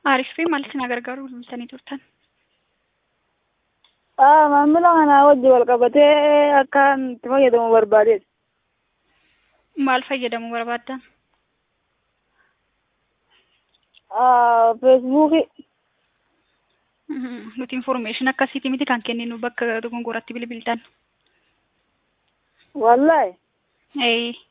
Aariif maalitti na gargaaru bilbiltanii turtan? Maamila kanaa wajji wal qabatee akkaan itti fayyadamu barbaadeet. Maal fayyadamuu barbaaddan? Feesbuukii. Nuti information akkasiiti miti kan kenninu bakka dogongoratti bilbiltan. Wallahi. Ee.